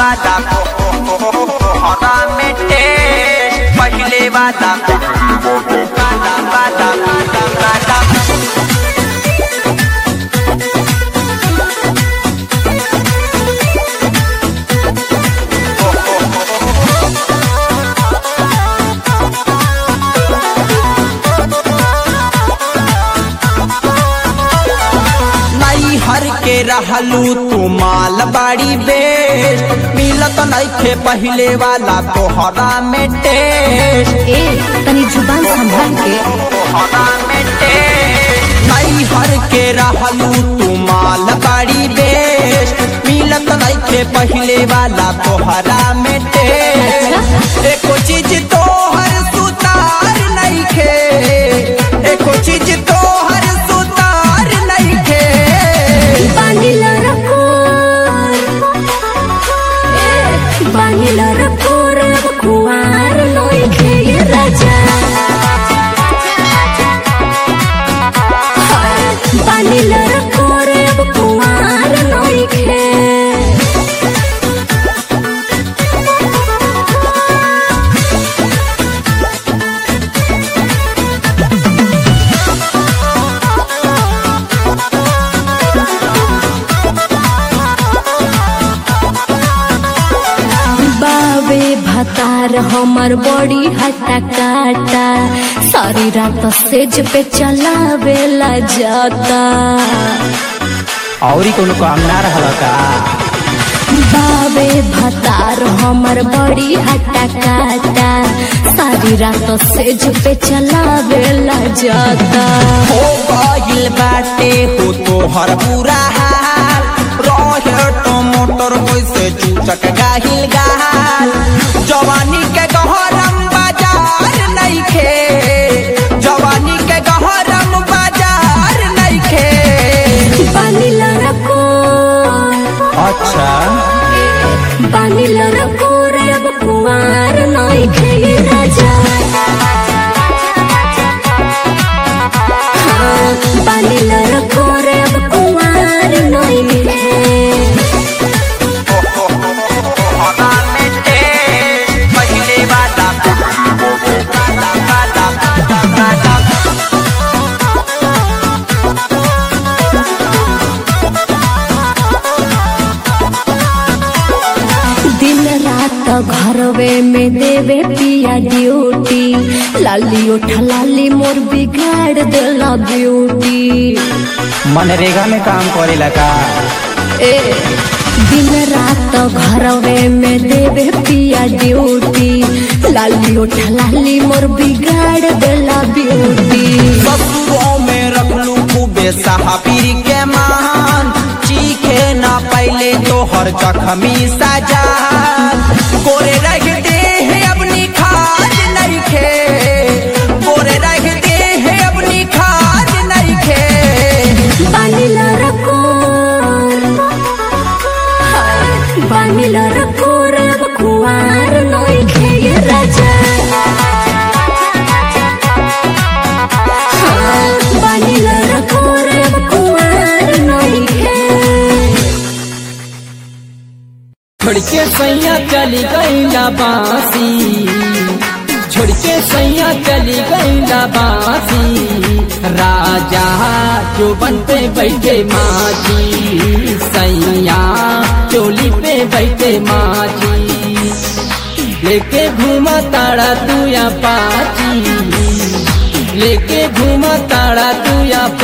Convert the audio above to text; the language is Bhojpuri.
वादा हरा मिटे पहले वादा वादा वादा वादा वादा नई हर के रहलू तू माल बाड़ी बेस्ट मिलत नइखे पहिले वाला तोहरा में टेस्ट ए तनी जुबान संभाल के हरा मिटे नई हर के रहलू तू माल बाड़ी बेस्ट मिलत नइखे पहिले वाला तोहरा में टेस्ट एको चीज तोहर सुतार नइखे एको चीज तोहर सुतार नइखे बानिला रखो ए बानिला रखो रे कुआर लोई के ये राजा बानिला रखो रे कुआर लोई के बाबे भतार हमर बड़ी हटा काटा सारी रात सेज पे चलावेला जाता औरी कोनो काम ना रहल का बाबे भतार हमर बड़ी हटा काटा सारी रात सेज पे चलावेला जाता हो गइल बाटे हो तोहर बुरा हाल रहे टमाटर कैसे चूचक गाहिल गाल जवानी के गहरम बाजार नइखे जवानी के गहरम बाजार नइखे बानिला रखो अच्छा बानिला रखो रे अब कुमार नई खेये राजा हाँ, बानिला रखो रे अब कुमार नई हरा मिटे पहले वादा वादा वादा वादा दिन रात घरवे में देवे पिया ड्यूटी लाली उठा लाली मोर बिगाड़ देला ब्यूटी मनरेगा में काम करेला का ए दिन रात घरवे में देवे पिया ड्यूटी लाली उठा लाली मोर बिगाड़ देला ब्यूटी ससुरों में रखलू खूबे साहबीर के मान चीखे ना पहले तोहर जखमी सजा गोरे रखते हैं अपनी खाद नइखे गोरे रखते हैं अपनी खाद नइखे बानिला रखो बानिला रखो रे अब कुआर नई खेये राजा हाँ, बानिला रखो रे अब कुआर नई खे छोड़ के सैया चली गईला बासी छोड़ के सैया चली गईला बासी राजा जो बन पे बैठे माजी सैया चोली पे बैठे माजी लेके घूमा ताड़ा तू या पाची लेके घूमा ताड़ा तू या